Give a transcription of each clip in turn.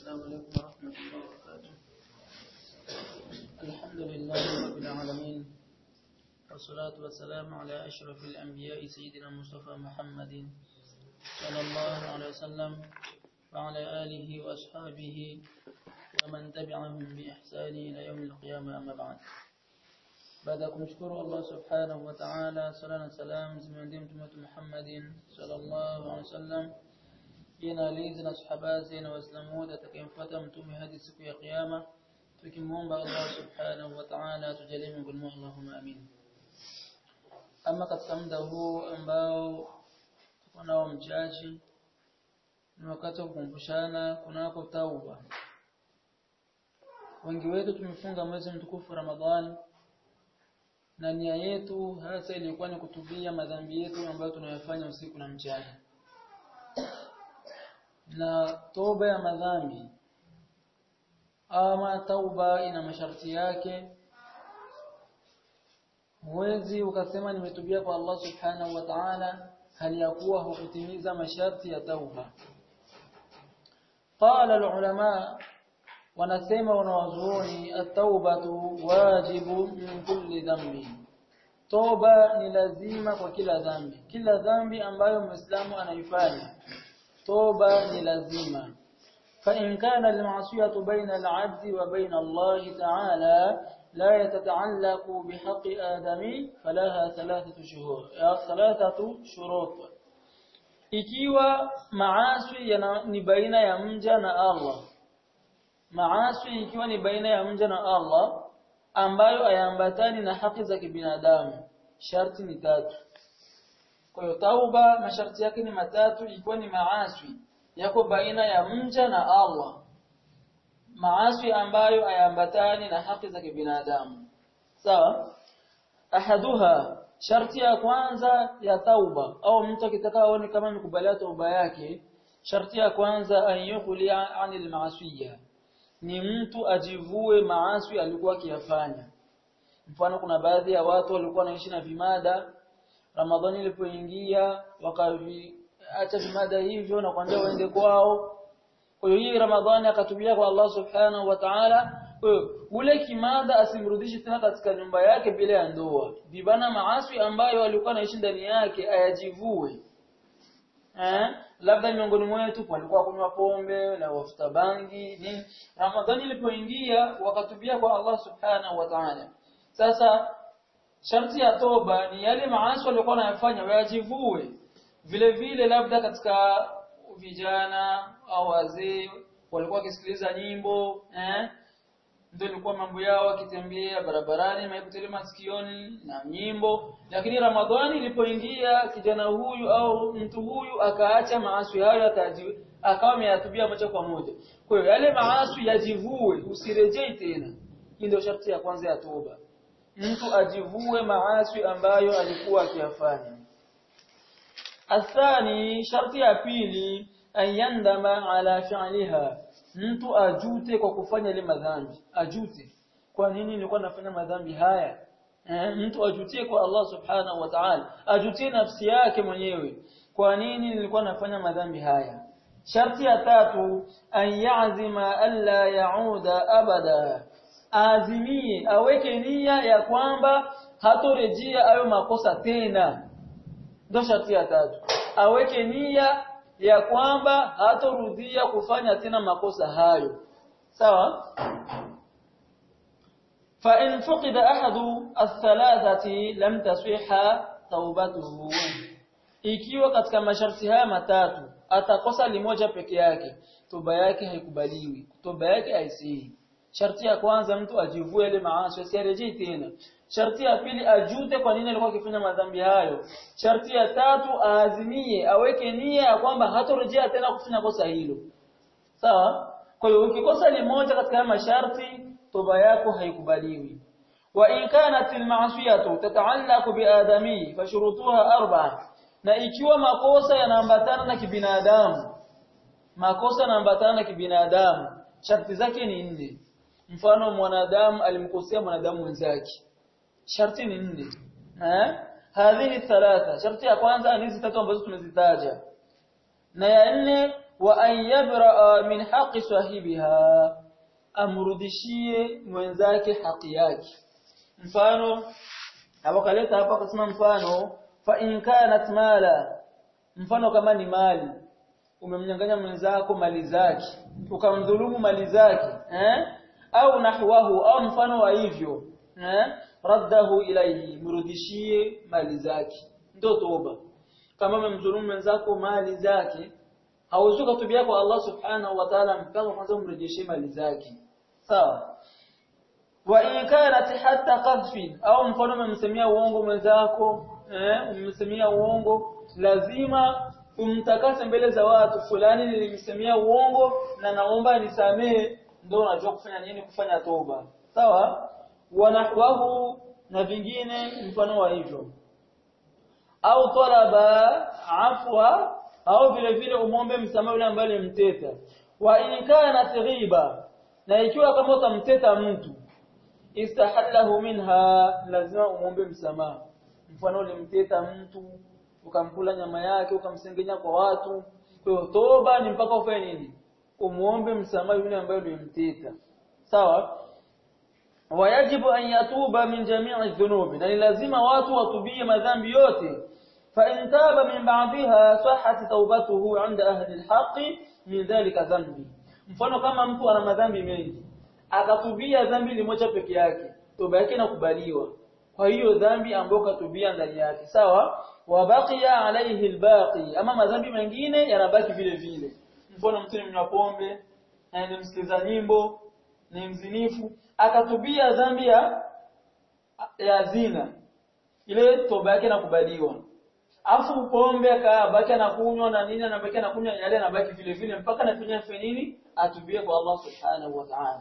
السلام عليكم ورحمة الله وبركاته الحمد لله رب العالمين والصلاة والسلام على أشرف الأنبياء سيدنا مصطفى محمد صلى الله عليه وسلم وعلى آله وأصحابه ومن تبعهم بإحسان إلى يوم القيامة أما بعد baada ya kumshukuru Allah subhanahu wa ta'ala sala na salam zimwendee mtume wetu Muhammadin sallallahu alaihi wasallam jina alizi na sahaba zake na waislamu wote atakayemfuata mtume hadi siku ya kiyama tukimuomba Allah subhanahu wa ta'ala tujalie miongoni mwao Allahumma amin ama katika muda huu ambao tuko nao mchache ni wakati wa kukumbushana kunako tauba wengi wetu tumefunga mwezi mtukufu Ramadhani na nia yetu hasa ilikuwa ni kutubia madhambi yetu ambayo tunayofanya usiku na mchana na toba ya madhambi ama tauba ina masharti yake huwezi ukasema nimetubia kwa Allah subhanahu wa ta'ala hali ya kuwa hukutimiza masharti ya tauba qala ulama wanasema wanawazuoni at-taubatu wajibu min kulli dhambi toba ni lazima kwa kila dhambi kila dhambi ambayo muislamu anaifanya toba ni lazima فإن كان المعصية بين العبد وبين الله تعالى لا يتتعلق بحق آدم فلها ثلاثة شهور ثلاثة شروط ikiwa maasi ni baina ya mja na Allah maasi ikiwa ni baina ya mja na Allah ambayo hayaambatani na haki za kibinadamu sharti ni tatu kwa hiyo tauba masharti yake ni matatu ikiwa ni maasi yako baina ya mja na Allah maasi ambayo hayaambatani na haki za kibinadamu sawa ahaduha sharti ya kwanza ya tauba au mtu akitaka aone kama amekubalia tauba yake sharti ya kwanza an yukhli'a 'anil ma'siyah ni mtu ajivue maasi alikuwa akiyafanya mfano kuna baadhi ya watu walikuwa wanaishi na vimada Ramadhani ilipoingia wakaviacha vimada hivyo na kwambia waende kwao kwa hiyo hii Ramadhani akatubia kwa Allah subhanahu wa ta'ala kwa hiyo ule kimada asimrudishe tena katika nyumba yake bila ya ndoa vibana maasi ambayo alikuwa anaishi ndani yake ayajivue eh labda miongoni mwetu walikuwa kunywa pombe na wafuta bangi nini Ramadhani ilipoingia wakatubia kwa Allah subhanahu wa ta'ala sasa sharti ya toba ni yale maasi walikuwa wanayafanya wayajivue vile vile labda katika vijana au wazee walikuwa wakisikiliza nyimbo eh ndio ilikuwa mambo yao akitembea barabarani maikutele masikioni na nyimbo lakini ramadhani ilipoingia kijana huyu au mtu huyu akaacha maasi hayo akaji akawa ameyatubia moja kwa moja kwa hiyo yale maasi yajivue usirejei tena hii ndio sharti ya kwanza ya toba mtu ajivue maasi ambayo alikuwa akiyafanya athani sharti ya pili ayandama ala fi'liha mtu ajute kwa kufanya ile madhambi ajute kwa nini nilikuwa nafanya madhambi haya eh, mtu ajutie kwa Allah subhanahu wa ta'ala ajutie nafsi yake mwenyewe kwa nini nilikuwa nafanya madhambi haya sharti ya tatu an ya'zima alla ya'uda abada azimie aweke nia ya kwamba hatorejea hayo makosa tena ndio sharti ya tatu aweke nia ya kwamba hatorudia kufanya tena makosa hayo sawa fa in fuqida ahadu athalathati lam taswiha taubatuhu ikiwa katika masharti haya matatu atakosa limoja peke yake toba yake haikubaliwi toba yake haisihi sharti ya kwanza mtu ajivue ile maasi asirejee tena sharti ya pili ajute kwa nini alikuwa akifanya madhambi hayo sharti ya tatu aazimie aweke nia ya kwamba hatorejea tena kufanya kosa hilo sawa kwa hiyo ukikosa limoja katika masharti toba yako haikubaliwi wa in kanat almasiyatu tata'allaqu biadami fashurutuha arba'a na ikiwa makosa yanaambatana na kibinadamu makosa yanaambatana na kibinadamu sharti zake ni nne mfano mwanadamu alimkosea mwanadamu mwenzake sharti ni nne eh hadhihi thalatha sharti ya kwanza ni hizi tatu ambazo tumezitaja na ya nne wa an yabra min haqqi sahibiha amrudishie mwenzake haki yake mfano awakaleta hapa akasema mfano fa in kanat mala mfano kama ni mali umemnyang'anya mwenzako mali zake ukamdhulumu mali zake eh au nahwahu au mfano wa hivyo eh raddahu ilayhi mrudishie mali zake ndio toba kama umemdhulumu mwenzako mali zake hauwezi kutubia kwa Allah subhanahu wa ta'ala mpaka kwanza umrejeshie mali zake sawa wa in kanat hatta qadfin au mfano umemsemia uongo mwenzako eh umemsemia uongo lazima umtakase mbele za watu fulani nilimsemia uongo na naomba nisamee ndio unajua kufanya nini kufanya toba sawa wanahwahu na vingine mfano wa hivyo au talaba afwa au vile vile umombe msamaha yule ambaye alimteta wa in kana ghiba na ikiwa kama utamteta mtu istahallahu minha lazima umombe msamaha mfano ulimteta mtu ukamkula nyama yake ukamsengenya kwa watu kwa hiyo toba ni mpaka ufanye nini umuombe msamaha yule ambaye ulimteta sawa wayajibu an yatuba min jami'i dhunubi na ni lazima watu watubie madhambi yote fa in taba min ba'daha sahhat tawbatuhu 'inda ahli al-haqq min dhalika dhanbi mfano kama mtu ana madhambi mengi akatubia dhambi limoja peke yake toba yake inakubaliwa kwa hiyo dhambi ambayo katubia ndani yake sawa wabaqiya alayhi albaqi ama madhambi mengine yanabaki vile vile mfano mtu ni mnywa pombe ni msikiza nyimbo ni mzinifu akatubia dhambi ya ya zina ile toba yake inakubaliwa afu pombe akabaki anakunywa na nini anabaki anakunywa yale anabaki vile vile mpaka anafanya nini atubie kwa Allah subhanahu wa ta'ala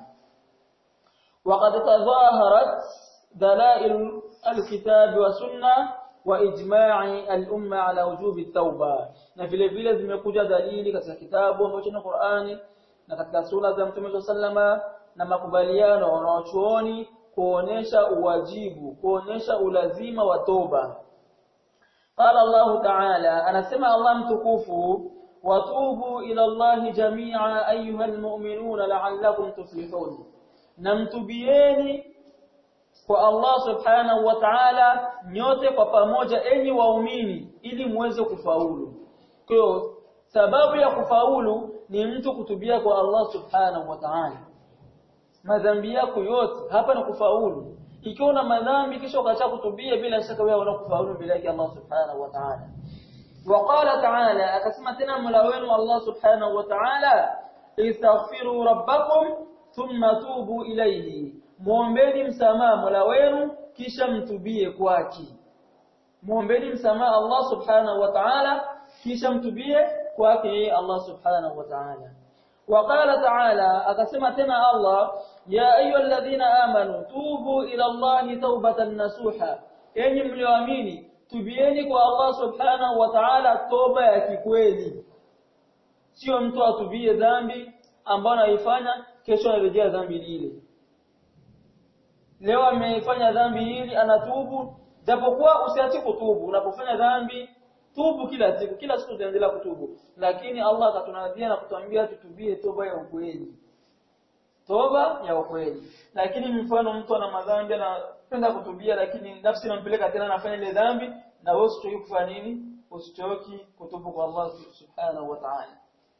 وقد تظاهرت دلائل الكتاب والسنه واجماع الامه على وجوب التوبه na vile vile zimekuja dalili katika kitabu ambacho ni Qur'ani na katika sunna za Mtume sallama na makubaliano wanaochuoni kuonesha uwajibu kuonesha ulazima wa toba قال الله تعالى anasema Allah mtukufu watubu ila Allah jami'a ayuha almu'minuna la'allakum tuflihun namtubieni kwa Allah subhanahu wa ta'ala nyote kwa pamoja enyi waumini ili muweze kufaulu kwa hiyo sababu ya kufaulu ni mtu kutubia kwa Allah subhanahu wa ta'ala madhambi yako yote hapa ni kufaulu ikiwa una madhambi kisha ukaacha kutubia bila shaka wewe unakufaulu bila yake Allah subhanahu wa ta'ala وقال تعالى akasema tena mola wenu Allah subhanahu wa ta'ala istaghfiru rabbakum thumma tubu ilayhi muombeni msamaha mola wenu kisha mtubie kwake muombeni msamaha Allah subhanahu wa ta'ala kisha mtubie kwake Allah subhanahu wa ta'ala وقال تعالى akasema tena Allah ya ayyuhalladhina amanu tubu ila Allah tawbatan nasuha enyi mlioamini tubieni kwa Allah subhanahu wa ta'ala toba ya kikweli sio mtu atubie dhambi ambayo anaifanya kesho anarejea dhambi lile leo ameifanya dhambi hili anatubu japokuwa usiache kutubu unapofanya dhambi tubu kila siku kila siku tuendelea kutubu lakini Allah akatunadia na kutuambia tutubie toba ya ukweli toba ya ukweli lakini mfano mtu ana madhambi anapenda kutubia lakini nafsi inampeleka tena anafanya ile dhambi na wewe usichoki kufanya nini usichoki kutubu kwa Allah subhanahu wa ta'ala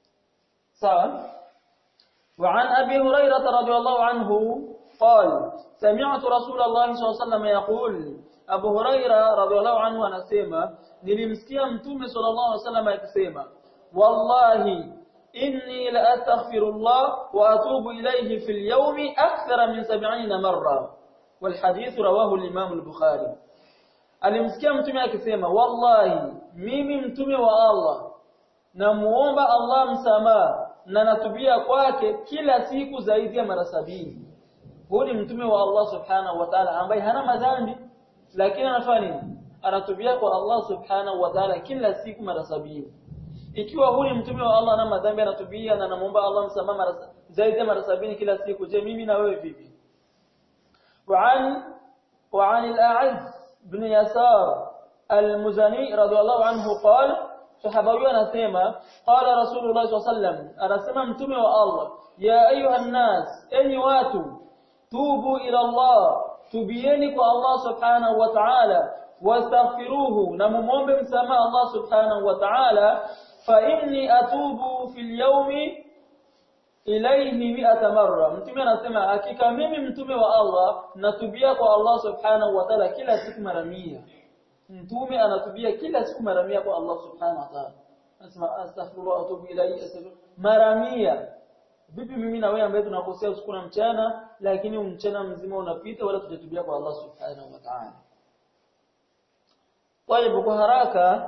sawa وعن أبي هريرة رضي الله عنه قال سمعت رسول الله صلى الله عليه وسلم يقول Abu Huraira radhiallahu anhu anasema nilimsikia mtume sallallahu alaihi wasallam akisema wallahi inni la astaghfirullah wa atubu ilayhi fil yawmi akthara min 70 marra wal hadith rawahu al-imam al-bukhari alimsikia mtume akisema wallahi mimi mtume wa Allah namuomba Allah msamaha na natubia kwake kila siku zaidi ya mara sabini huyu ni mtume wa Allah subhanahu wa ta'ala ambaye hana madhambi lakini anafanya nini anatubia kwa Allah subhanahu wa ta'ala kila siku mara sabini ikiwa huyu mtume wa Allah ana madhambi anatubia na anamuomba Allah msamaha mara zaidi ya mara sabini kila siku je mimi na wewe vipi وعن وعن الأعز بن يسار المزني رضي الله عنه قال sahaba huyo anasema qala rasulullah sallam anasema mtume wa Allah ya ayuha nas enyi watu tubu ila Allah tubieni kwa Allah subhanahu wa ta'ala wastaghfiruhu na mumombe msamaha Allah subhanahu wa ta'ala fa inni atubu fil yawmi ilayhi mi'ata marra mtume anasema hakika mimi mtume wa Allah natubia kwa Allah subhanahu wa ta'ala kila siku mara 100 mtume anatubia kila siku mara 100 kwa Allah subhanahu wa ta'ala anasema astaghfirullah atubu ilayhi mara 100 vipi mimi na wewe ambaye tunakosea usiku na mchana lakini mchana mzima unapita wala tujatubia kwa Allah subhanahu wa ta'ala طيب kwa haraka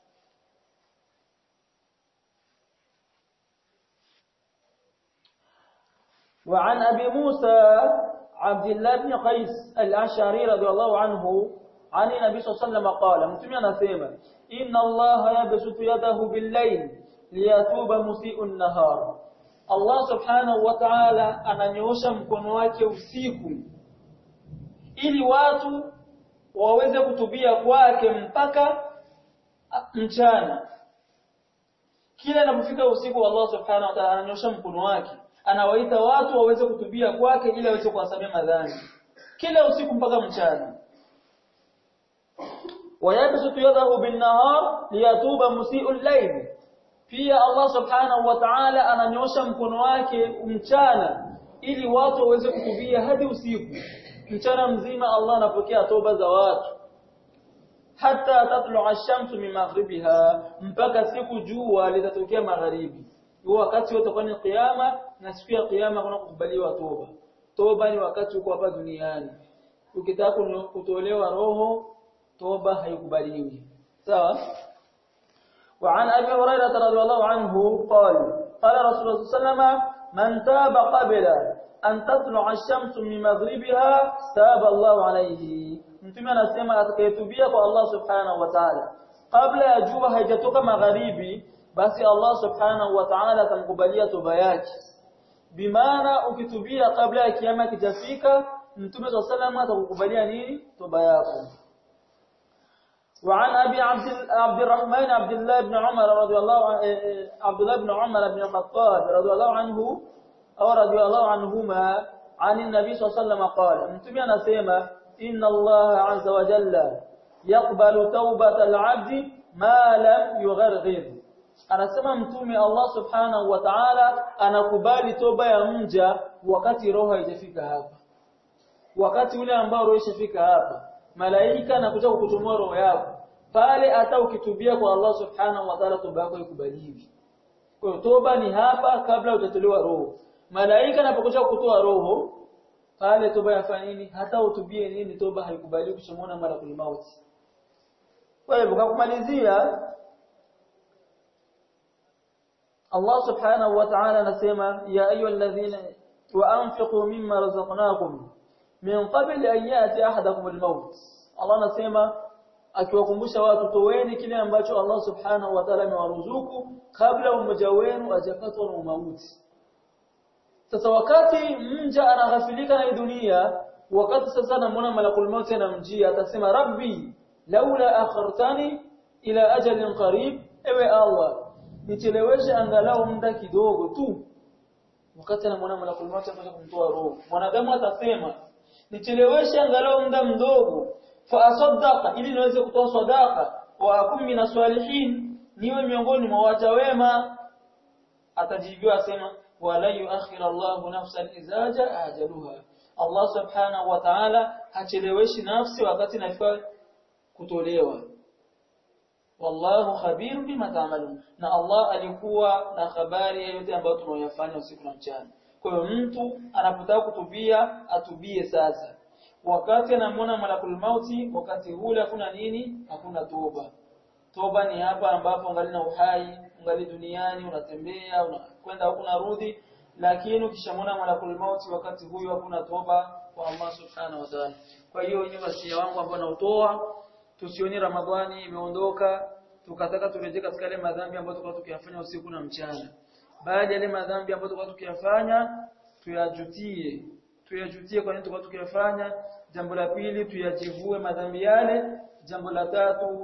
وعن أبي موسى عبد الله بن قيس الأشعري رضي الله عنه عن النبي صلى الله عليه وسلم قال متمي anasema إن الله يبسط يده بالليل ليتوب مسيء النهار Allah subhanahu wa ta'ala ananyoosha mkono wake usiku ili watu waweze kutubia kwake mpaka mchana kila inapofika usiku Allah subhanahu wa ta'ala ananyosha mkono wake anawaita watu waweze kutubia kwake ili aweze kuwasamea madhambi kila usiku mpaka mchana wayabsutu yadahu bin-nahar liyatuba musii'ul layl pia Allah subhanahu wa ta'ala ananyosha mkono wake mchana ili watu waweze kutubia hadi usiku mchana mzima Allah anapokea toba za watu hata tatlu ash-shamsu min maghribiha mpaka siku jua litatokea magharibi huo wakati utakuwa ni kiyama na siku ya kiyama kuna kukubaliwa toba toba ni wakati uko hapa duniani ukitaka kutolewa roho toba haikubaliwi sawa وعن أبي هريرة رضي الله عنه قال قال رسول الله صلى الله عليه وسلم من تاب قبل أن تطلع الشمس من مغربها تاب الله عليه mtume anasema atakayetubia kwa Allah subhanahu wa ta'ala kabla ya jua haijatoka magharibi basi Allah subhanahu wa ta'ala atamkubalia toba yake bimaana ukitubia kabla ya kiyama kijafika mtume صلى الله عليه وسلم atakukubalia nini toba yako وعن ابي عبد عبد الرحمن عبد الله بن عمر رضي الله عبد الله بن عمر بن الخطاب رضي الله عنه او رضي الله عنهما عن النبي صلى الله عليه وسلم قال متى anasema ان الله عز وجل يقبل توبه العبد ما لم يغرغر anasema mtume Allah subhanahu wa ta'ala anakubali toba ya mja wakati roho haijafika hapa wakati ule ambao roho ishafika hapa malaika anakuja kukuchomoa roho yako pale hata ukitubia kwa Allah subhanahu wa ta'ala toba yako ikubaliwi kwa hiyo toba ni hapa kabla hujatolewa roho malaika anapokuja kutoa roho pale toba yafanya nini hata utubie nini toba haikubaliwi kushamona malakul mauti kwa hivyo kwa kumalizia Allah subhanahu wa ta'ala anasema ya ayyuhalladhina wa anfiqu mimma razaqnakum min qabli an yati ahadakum al-maut Allah anasema akiwakumbusha watu toweni kile ambacho Allah subhanahu wa ta'ala amewaruzuku kabla mmoja wenu ajakatwa na mauti sasa wakati mja anaghafilika na dunia wakati sasa anamuona malakul maut anamjia atasema rabbi laula akhartani ila ajalin qarib ewe Allah nicheleweshe angalau muda kidogo tu wakati anamuona malakul maut anakuja kumtoa roho mwanadamu atasema nicheleweshe angalau muda mdogo fa asaddaqa ili niweze kutoa sadaqa wa akum min salihin niwe miongoni mwa waja wema atajibiwa asema wala yuakhir Allahu nafsan idza jaa ajaluha Allah subhanahu wa ta'ala hacheleweshi nafsi wakati inafika kutolewa wallahu khabirun bima ta'malun na Allah alikuwa na habari ya yote ambayo tunayofanya usiku na mchana kwa hiyo mtu anapotaka kutubia atubie sasa wakati anamwona malakul mauti wakati ule hakuna nini hakuna toba toba ni hapa ambapo ungali na uhai ungali duniani unatembea unakwenda huku narudi lakini ukishamwona malakul mauti wakati huyo hakuna toba kwa Allah subhanahu wa ta'ala kwa hiyo ni wasia wangu ambao nautoa tusioni ramadhani imeondoka tukataka turejee katika yale madhambi ambayo tulikuwa tukiyafanya usiku na mchana baada ya yale madhambi ambayo tulikuwa tukiyafanya tuyajutie tuyajutie kwa nini tulikuwa tukiyafanya jambo la pili tuyajivue madhambi yale jambo la tatu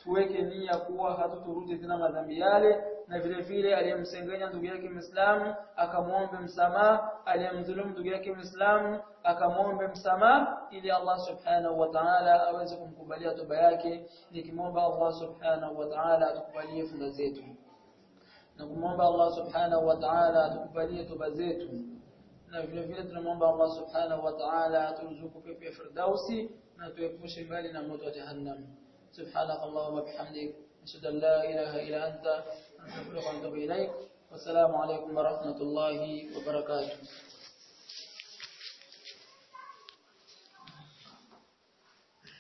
tuweke nia kuwa hatuturudi tena madhambi yale na vile vile aliyemsengenya ndugu yake Muislamu akamwombe msamaha aliyemdhulumu ndugu yake Muislamu akamwombe msamaha ili Allah subhanahu wa ta'ala aweze kumkubalia toba yake nikimwomba Allah subhanahu wa ta'ala atukubalie funga zetu na kumwomba Allah subhanahu wa ta'ala atukubalie toba zetu na vile vile tunamwomba Allah subhanahu wa ta'ala aturuzuku pepo ya firdausi na tuepushe mbali na moto wa jahannam سبحانك اللهم وبحمدك أشهد أن لا إله إلا أنت أستغفرك وأتوب إليك والسلام عليكم ورحمة الله وبركاته